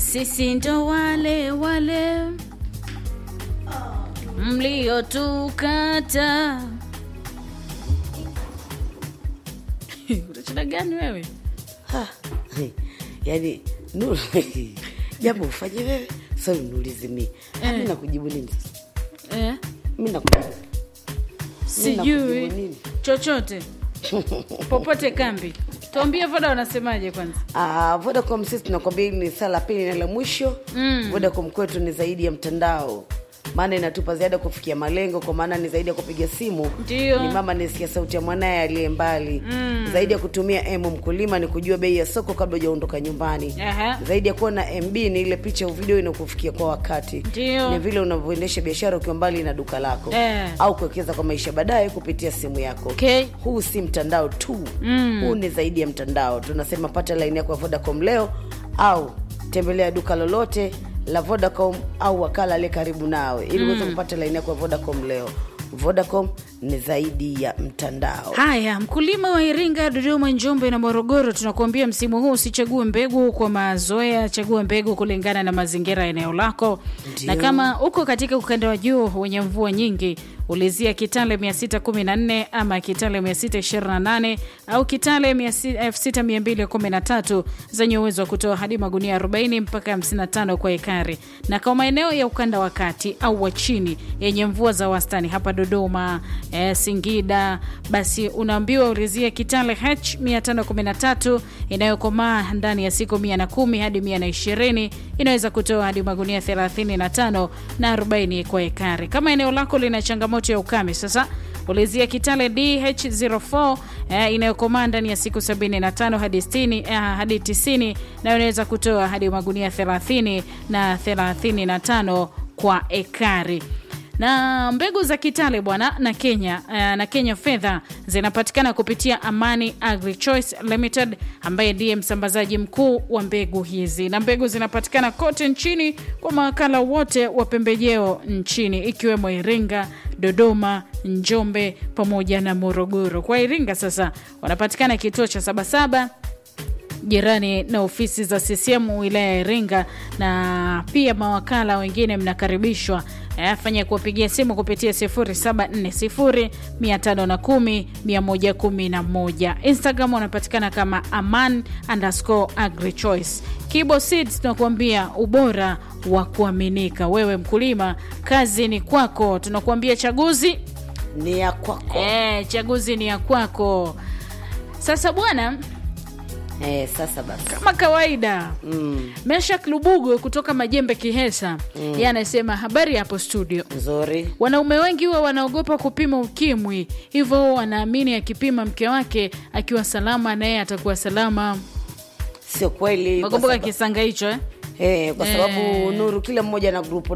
sisi ndo wale wale mliotukata. Utacheza gani wewe? Ha, yaani Nuru, jambo ufanye wewe sasa uniulize mimi. Eh. Mimi nakujibu nini sasa? Eh, Mimi nakujibu. sijui nakujibu nini? chochote popote kambi. Tuambie Voda wanasemaje kwanza. Ah, Vodacom sisi tunakwambia hili ni saa la pili na la mwisho. Mm. Vodacom kwetu ni zaidi ya mtandao, maana inatupa zaidi ya kufikia malengo, kwa maana ni zaidi ya kupiga simu. Ndio. Ni mama anisikia sauti ya mwanaye aliye mbali. Mm. Zaidi ya kutumia M mkulima ni kujua bei ya soko kabla hujaondoka nyumbani. Aha. Zaidi ya kuwa na MB ni ile picha au video inakufikia kwa wakati. Ndio. Ni vile unavyoendesha biashara ukiwa mbali na duka lako Eh. au kuwekeza kwa maisha baadaye kupitia simu yako. Okay. Huu si mtandao tu Mm. huu ni zaidi ya mtandao. Tunasema pata laini yako ya Vodacom leo au tembelea duka lolote la Vodacom au wakala aliye karibu nawe ili uweze kupata laini yako ya Vodacom leo. Vodacom ni zaidi ya mtandao. Haya, mkulima wa Iringa, Dodoma, Njombe na Morogoro, tunakuambia msimu huu usichague mbegu kwa mazoea, chagua mbegu kulingana na mazingira ya eneo lako. Ndio. Na kama uko katika ukanda wa juu wenye mvua nyingi, ulizia Kitale 614 ama Kitale 628 au Kitale 6213 zenye uwezo wa kutoa hadi magunia 40 mpaka 55 kwa ekari. Na kwa maeneo ya ukanda wa kati au wa chini yenye mvua za wastani hapa Dodoma, eh, Singida, basi unaambiwa ulizie Kitale H 513 inayokomaa ndani ya siku 110 hadi 120 inaweza kutoa hadi magunia 35 na 40 kwa ekari. Kama eneo lako lina changamoto ya ukame sasa ulizia Kitale DH04 eh, inayokomaa ndani ya siku 75 hadi 60 eh, hadi 90 na inaweza kutoa hadi magunia 30 na 35 kwa ekari na mbegu za Kitale bwana na Kenya eh, na Kenya fedha zinapatikana kupitia Amani Agri Choice Limited ambaye ndiye msambazaji mkuu wa mbegu hizi, na mbegu zinapatikana kote nchini kwa mawakala wote wa pembejeo nchini ikiwemo Iringa, Dodoma, Njombe pamoja na Morogoro. Kwa Iringa sasa wanapatikana kituo cha Sabasaba jirani na ofisi za CCM wilaya ya Iringa, na pia mawakala wengine mnakaribishwa eh, fanya kuwapigia simu kupitia 0740 510 111. Instagram wanapatikana kama aman underscore agri choice. Kibo Seeds tunakuambia ubora wa kuaminika. Wewe mkulima, kazi ni kwako. Tunakuambia chaguzi Ni ya kwako. eh, chaguzi ni ya kwako. Sasa bwana, Eh, sasa basi. kama kawaida Mm, Meshak Lubugo kutoka Majembe Kihesa mm. yeye anasema habari hapo studio. nzuri. Wanaume wengi huwa wanaogopa kupima ukimwi, hivyo huwa wanaamini akipima mke wake akiwa salama na yeye atakuwa salama. Sio kweli. kwa Wakumbuka sababu- kisanga hicho eh? Eh, kwa sababu Eh. Nuru, kila mmoja na grupu